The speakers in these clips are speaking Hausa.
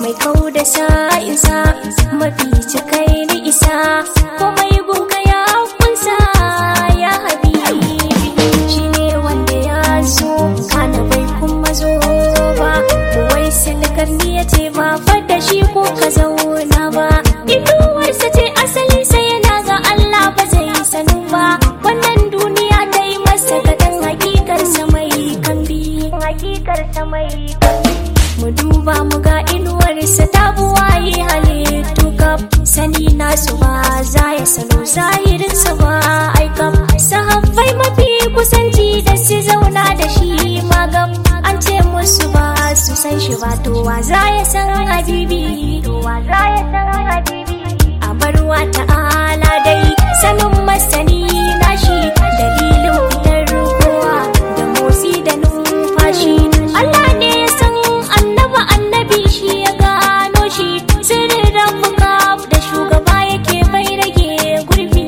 mai kau da sa'insa mafi cikai ni isa komai gunka ya kunsa ya habibi shi ne wanda ya zo kana bai kuma zo ba wai silikar ni ya ce ba fadda shi ko ka zauna ba inuwarsa ce asali sai yana ga Allah ba zai sanu ba wannan duniya ta yi masa kaɗan hakikarsa mai kambi hakikarsa mai mu duba mu ga inuwarsa ta buwaye halittu kaf sani nasu ba za ya salo zahirinsa ba aikam sahabbai mafi kusanci da su zauna da shi magam an ce musu ba su san shi ba to wa za ya san habibi to wa za ya san habibi a barwa ta'ala dai sanin masani nashi dalilin fitar kowa da motsi da numfashi Allah ne ya san annaba annabi shi ya gano shi sirrin rafuka da shugaba yake bai rage gurbi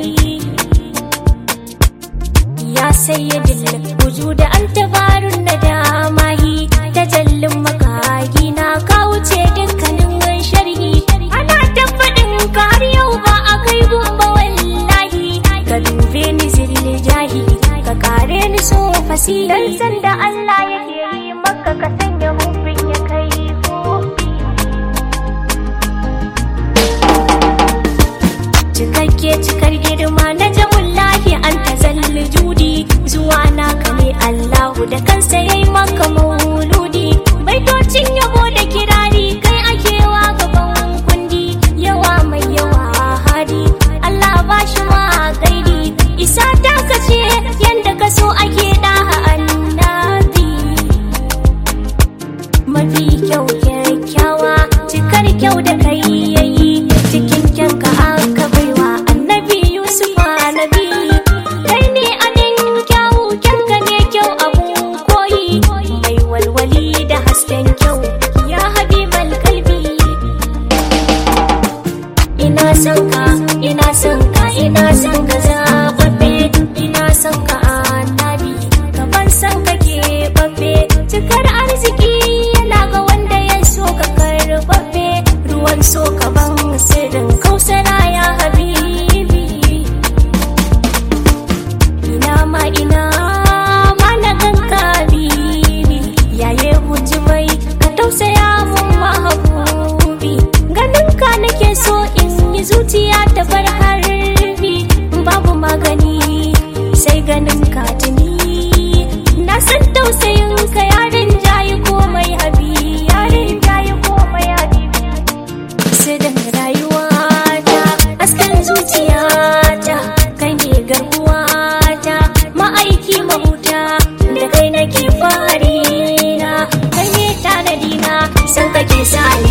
ya sayyadin wujuda an tabarun na damahi ta jallin makagi na ka wuce dukkanin sharhi ana tabbatin ka har yau ba a kai gumba wallahi ka dube ni zirle jahi ka kare ni so fasi dan sanda Allah yake yi maka ka sanya hufin ya kai kofi cikakke cikar girma na jamullahi an ta zalli judi zuwa naka ne Allahu da kansa yayi maka mauludi baitocin yabo da kirari kai akewa gaban kundi yawa mai yawa hadi Allah ba shi ma gaidi isa ta kace yanda ka so ake da annabi mafi kyau kyakkyawa cikar kyau da kai yayi cikin kyanka aka baiwa annabi yusuf nabi kai ne anin kyawu kyanka ne kyau abun koyi mai walwali da hasken kyau ya habibal kalbi ina son ka ina son ka ina son ka zababbe ina son ka annabi gaban son ka ke babbe cikar arziki yana ga wanda ya so ka karbabbe ruwan so ka ban sirrin kausara ya habibi ina ma ina ma na ganka bibi yaye huji bai ka tausaya mun mahabubi ganin ka nake so in yi zuciya ta bar harbi babu magani sai ganin ka tuni na san tausayin ka yarin jayi komai habi yarin jayi komai habibi sirrin rayuwata askan zuciyata kai ne garkuwata ma'aiki mahuta da kai nake fari na kai ne tanadi na san kake sa